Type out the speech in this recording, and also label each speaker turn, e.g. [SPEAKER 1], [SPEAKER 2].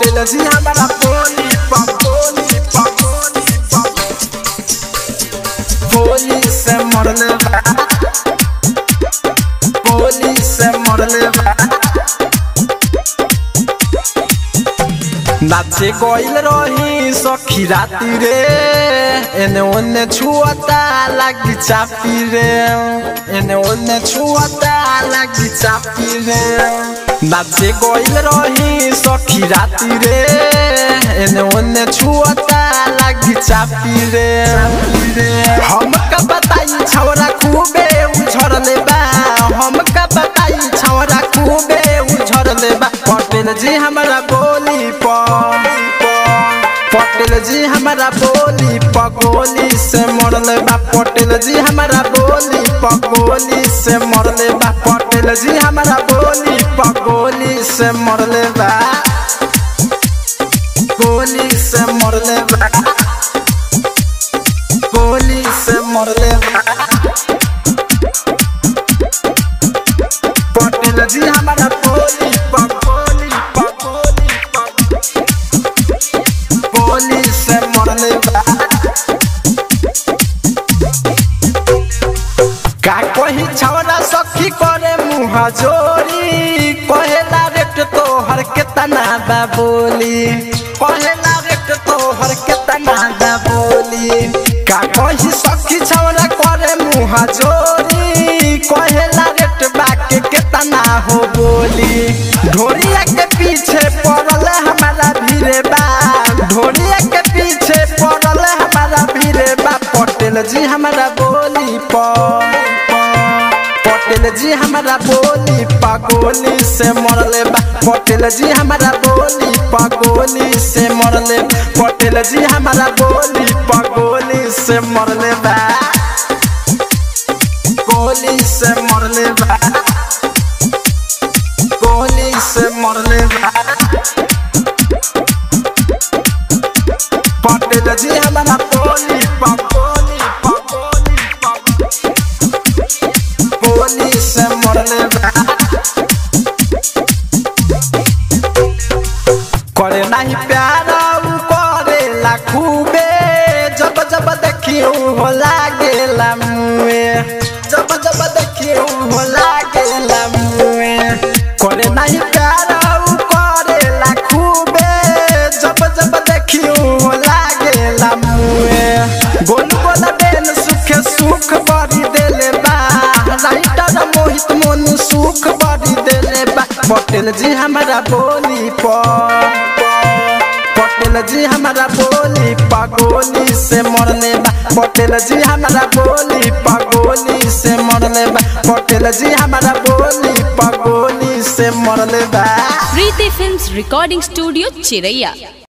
[SPEAKER 1] पटेल जी हमारा बोली पगोली पगोली बोली से मरले बा बोली से मरले बा नाचे गइल रही सखी राती रे एने ओने छुअता लागी चापी रे एने ओने छुअता लागी चापी रे नाचे गइल रही सखी राती रे एने ओने छुअता लागी चापी रे हम का बताई छौरा खूबे उछड़ले बा हम का बताई छौरा खूबे उछड़ले बा पटेल जी हमारा बोली पर पटेल जी हमारा बोली पगोली से मरले बा पटेल जी हमारा बोली पगोली से मरले बा पटेल जी हमारा बोली पगोली से मरले बा गोली से मरले बा गोली से मरले बा पटेल जी हमारा बोली पगोली पगोली गोली से मरले बा का कही छौरा सखी करे मुँह जोरी कहेला रेट तोहर केतना बा बोली कहेला रेट तोहर केतना बा बोली का कही सखी छौरा करे मुँह जोरी कहेला रेट बाके केतना हो बोली ढोरिया के पीछे पड़ल हमारा भीरे बा ढोरिया के पीछे पड़ल हमारा भीरे बा पटेल जी हमारा बोली पर पटेल जी हमारा बोली पगोली से मरले बा पटेल जी हमारा बोली पगोली से मरले पटेल जी हमारा बोली पगोली से मरले बा गोली से मरले बा गोली से मरले बा पटेल जी हमारा बोली पगोली पगोली गोली से मरले बा करे नहीं प्यार उ करे ला खूबे जब जब देखियो हो लागेला मुए जब जब देखियो हो लागेला मुए करे नहीं प्यार उ करे ला खूबे जब जब देखियो हो लागेला मुए गोल गोल बेन सुखे सुख बड़ी देले बा राइटर मोहित मोनू सुख बड़ी देले बा पटेल जी हमारा बोली पर पटेल जी हमारा बोली पगोली से मरले बा पटेल जी हमारा बोली पगोली से मरले बा पटेल जी हमारा बोली पगोली से मरले बा
[SPEAKER 2] प्रीति फिल्म्स रिकॉर्डिंग स्टूडियो चिरैया